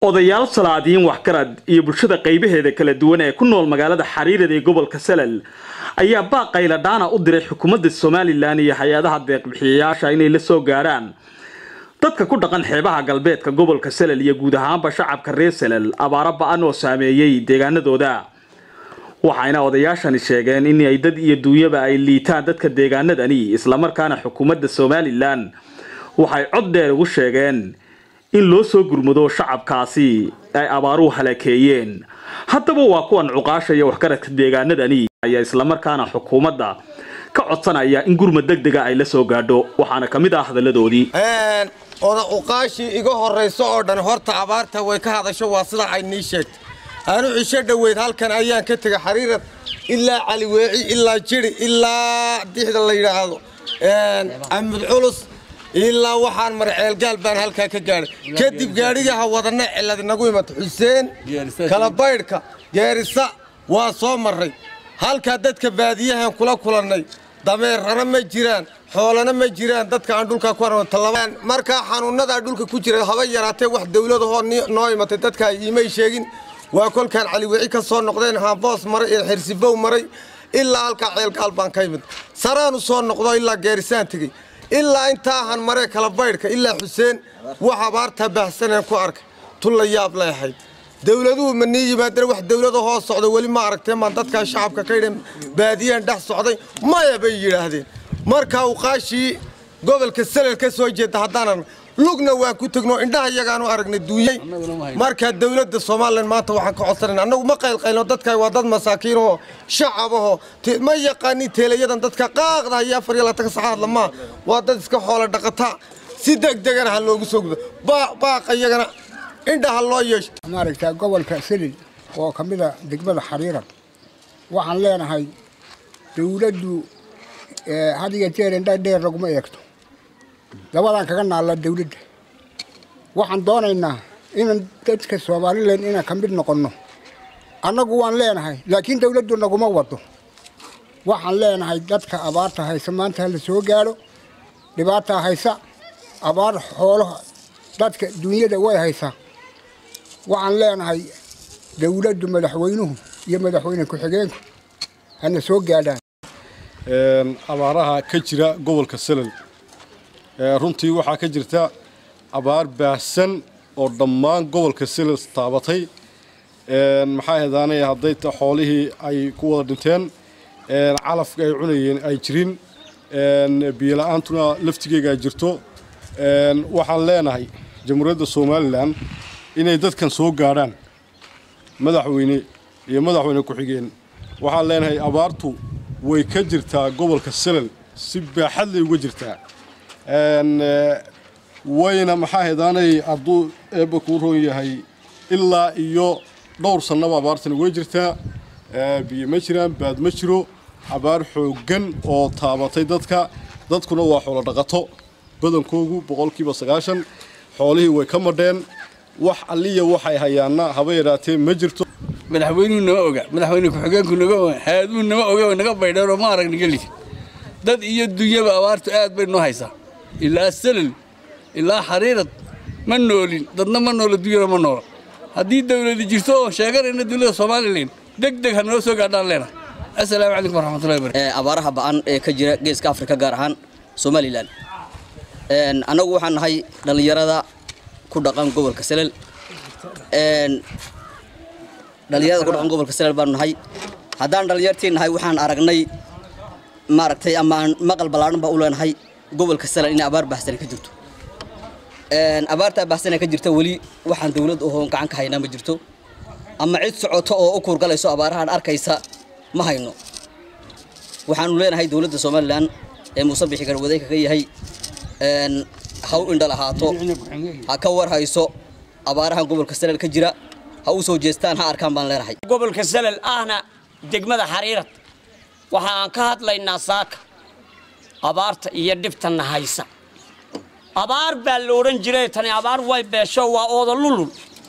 odayaal salaadiin waxgarad iyo bulshada qaybaheeda kala duwan ee ku nool magaalada xariirada ee gobolka salal ayaa baaqayla dhaana u diray xukuumadda somalilan iyo hay-adaha deeqbixiyayaasha inay la soo gaarhaan dadka ku dhaqan xeebaha galbeedka gobolka salal iyo guud ahaanba shacabka reer salal abaaro ba-an oo saameeyey deegaanadooda waxayna odayaashani sheegeen in ay dad iyo duunyaba ay liitaan dadka deegaanadani islamarkaana xukuumadda somalilan waxay cod dheer ugu sheegeen in loo soo gurmado shacabkaasi ay abaaruhu halakeeyeen haddaba waa kuwan cuqaasha iyo waxgaradka deegaanadani ayaa islamarkaana xukuumadda ka codsanaya in gurmad deg dega ay la soo gaadho waxaana ka mid ah hadalladoodii oda cuqaashii iga horrayso oo dhan horta abaarta way ka hadasho waa sida ay nii sheegtay aanu cisho dhoweyd halkan ayaan ka tegay xariirad ilaa caliweeci ilaa jiri ilaa dixda la yidhaahdo amud culus ilaa waxaan maray ceelgaal baan halkaa ka gaadhay kadib gaadhigaha wadanna cilad inagu imata xuseen kalabaydhka geerisa waa soo marray halkaa dadka baadiyahan kula kulannay dameerrana ma jiraan xoolana ma jiraan dadka aan dhulkaa ku artalabaan markaa xanuunnadaa dhulka ku jira haba yaraatee wax dawladahoo noo imatay dadka iimay sheegin waa kolkaan caliwici ka soo noqdeen haboos maray ee xirsibow maray ilaa halkaa ceelgaal baan ka imid saraanu soo noqdo ilaa geerisaan tegey ilaa intaahan maree kala baydhka ilaa xuseen wax abaartaa baahsaneen ku arkay tun la yaab lay ahayd dawladuhu ma nii yimaadeen wax dawlada hoos socda weli ma aragteen maan dadkaa shacabka ka yidheen baadiyahan dhex socday maya bay yidhaahdeen markaa uqaashii gobolka salel ka soo jeeda haddaanan lugna waan ku tegno indhaha iyagaanu aragnay duunyey markaa dawladda somalilan maanta waxaan ka codsanayna annagu ma qaylqaylno dadka waa dad masaakiinoo shacabahoo ma yaqaanin teelayadan dadka qaaqda iyo afar iyo labaatan saca hadlamaa waa dad iska xoola dhaqataa si degdegana ha loogu soo gudo baaqa iyagana indhaha loo yeesho maaragtaa gobolka selil oo ka mida degmada xariiran waxaan leenahay dawladdu had iyo jeer indha dheer laguma eegto dabadaan kaga naalla dawladda waxaan doonaynaa inaan dadka somalilan inaan ka mid noqonno annagu waan leenahay laakiin dawladdu naguma wado waxaan leenahay dadka abaarta haysa maanta hala soo gaadho dhibaataa haysa abaar xoolaha dadka duunyada way haysaa waxaan leenahay dawladdu madaxweynuhu iyo madaxweyne ku-xigeenku hana soo gaadhaan abaaraha ka jira gobolka salal runtii waxaa ka jirta abaar baahsan oo dhammaan gobolka salal taabatay maxaa hedaanay hadday xoolihii ay ku wada dhinteen calafka ay cunayeen ay jirin biyola-aantuna laftigeegaa jirto waxaan leenahay jamhuuriyadda somalilan inay dadkan soo gaadhaan madaxweyne iyo madaxweyne ku-xigeen waxaan leenahay abaartu way ka jirtaa gobolka salal si baaxad lay uga jirtaa wayna maxaa hedaanay hadduu eebba kuu roon yahay ilaa iyo dhowr sannaba abaartani way jirtaa biyo ma jiraan baad ma jiro abaar xooggan oo taabatay dadka dadkuna waa xoolo dhaqato badankoogu boqolkiiba sagaashan xoolihii way ka madheen wax alliya waxay hayaanna haba yadhaatee ma jirto madaxweynuhu nama oga madaxweyne ku-xigeenku naga haaduu nama oga naga baydheenoo ma arag naga lid dad iyo dunyaba abaartu aad bay noo haysaa ilaa salal ilaa xariirad ma noolin dadna ma noola dunyana ma noola haddii dawladi jirto oo sheeganayna dawladda somalilan deg deg ha noo soo gaadhaan leenahay assalaamu calaykum waraxmatullahi barakatu abaaraha ba'an ee ka jira geeska afrika gaar ahaan somalilan annagu waxaan nahay dhallinyarada ku dhaqan gobolka salal dhallinyarada ku dhaqan gobolka salal baanu nahay haddaan dhallinyartii nahay waxaan aragnay maaragtay ama aan maqal ballaadhan baa u leenahay gobolka salal inay abaar baahsane ka jirto abaartaa baahsane ka jirta weli waxaan dawlad ohoon gacan ka haynaa ma jirto ama cid socoto oo u kuurgalayso abaarahaan arkaysa ma hayno waxaanu leenahay dawladda somalilan ee muuse bixi garwadayka ka yahay ha u indha lahaato ha ka war hayso abaarahan gobolka salal ka jira ha u soo jeestaan ha arkaan baan leenahay gobolka salal ahna degmada xariirad waxa aan ka hadlaynaa saaka abaarta iyo dhibtanna haysa abaar baa la odhan jiray tani abaar way beesho waa ooda lulul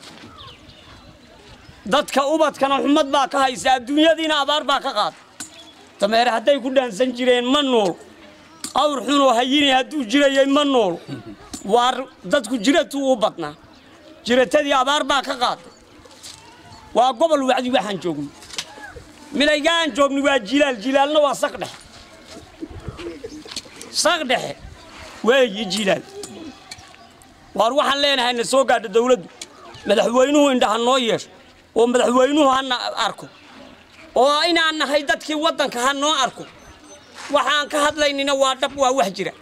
dadka ubadkana xumad baa ka haysa adduunyadiina abaar baa ka qaada dameere hadday ku dhaansan jireen ma nool awr xunoo hayini hadduu jirayay ma nool waa dadku jiratuu u badnaa jiratadii abaar baa ka qaaday waa gobol wacdi waxaan joogno milayga aan joogno waa jilaal jilaalna waa saq dhexe saq dhexe weeyi jilaal waar waxaan leenahay na soo gaadho dawladdu madaxweynuhu indhaha noo yeesho oo madaxweynuhu hana arko oo inaan nahay dadkii waddanka ha noo arko waxaan ka hadlaynina waa dhab waa wax jira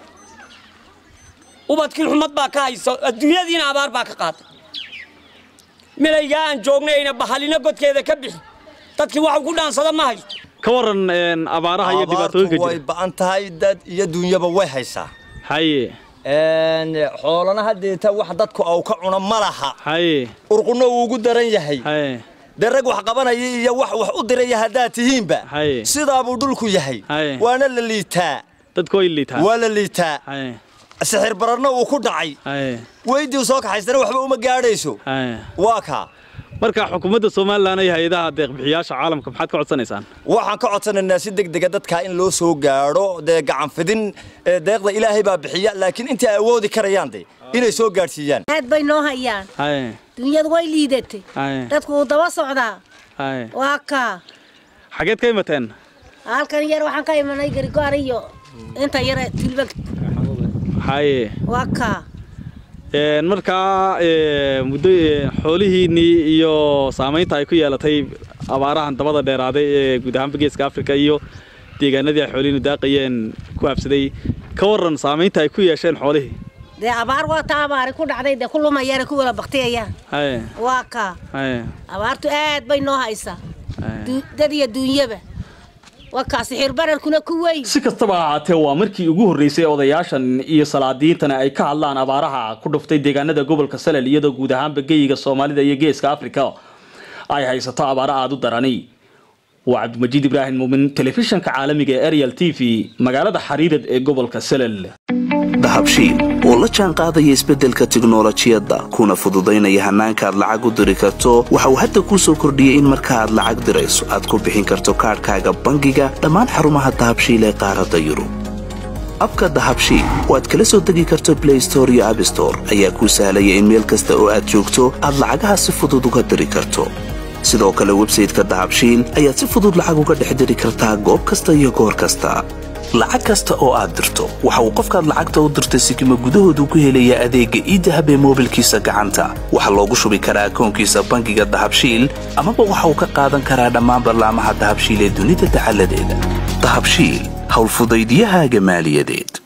ubadkii xumad baa ka haysa adduunyadiina abaar baa ka qaaday milaygaa aan joognayna bahalina godkeeda ka bixi dadkii wax ku dhaansada ma haysto ka waran een, abaaraha iyo dhibaatooyinka abaartu way jira ba'an tahay dad iyo dunyaba way haysaa haye Een, xoolana haddeeta wax dadku au ka cuno ma laha haye urquna uu ugu daran yahay haye dee rag wax qabanaya iyo wax wax u diraya haddaad tihiinba Haye. sidaabuu dhulku yahay Haye. waana la liitaa dadku way liitaan waa la liitaa haye sixir bararna uu ku dhacay haye weydii soo kaxaystana waxba uma gaadhayso haye waa kaa marka xukuumadda somalilan iyo hay-adaha deeqbixiyaasha caalamka maxaad ka codsanaysaan waxaan ka codsanaynaa si degdega dadkaa in loo soo gaadho dee gacan fidin ee deeqda ilaahay baa bixiya laakiin intii ay awoodi karayaan de inay soo gaadhsiiyaan aad bay noo hayaan haye dunyadu way liidatay haye dadku wuu daba socdaa haye waa kaa xageed ka imateen halkan yar waxaan ka imanay garigoar iyo inta yare tilbag haye waa kaa Een, markaa ee, muddo ee, xoolihiinnii iyo saamaynta ay ku yeelatay abaarahan dabada dheeraaday ee guud ahaanba geeska afrika iyo deegaanadii ay xoolihiinu daaqayeen ku habsaday ka waran saamaynta ay ku yeesheen xoolihii dee abaar waa taa abaari ku dhacday dee ku lumayaan ku wala baktiyayaan haye waa kaa haye abaartu aad bay noo haysaa haye Du- dad iyo duunyaba waa kaa sixir bararkuna ku weyn si kastaba ha ahaatee waa markii ugu horreysay odayaashan iyo salaadiintana ay ka hadlaan abaaraha ku dhuftay deegaanada gobolka salel iyadoo guud ahaanba geyiga soomaalida iyo geeska afrika ay haysato abaaro aada u darani waa cabdimajiid ibraahim muumin telefishanka caalamiga ee ariel t v magaalada xariirad ee gobolka salel dahabshiil oo la jaan qaadaya isbeddelka tiknolojiyadda kuna fududaynaya hannaanka aad lacag u diri karto waxa uu hadda kuu soo kordhiyey in marka aad lacag dirayso aad ku bixin karto kaadhkaaga bangiga dhammaan xarumaha dahabshiil ee qaaradda yurub abka dahabshiil oo aad kala soo degi karto blay store iyo abstore ayaa kuu sahlaya in meel kasta oo aad joogto aad lacagaha si fudud uga diri karto sidoo kale websayteka dahabshiil ayaad si fudud lacag uga dhex diri kartaa goob kasta iyo goor kasta lacag kasta oo aad dirto waxa uu qofkaad lacagta u dirtay sikima gudahoodu ku helayaa adeegga iidahab ee moobilkiisa gacanta waxaa loogu shubi karaa akoonkiisa bangiga dahabshiil amaba waxa uu ka qaadan karaa dhammaan ballaamaha dahabshiil ee dunida dacaladeeda dahabshiil howlfudaydiyahaaga maaliyadeed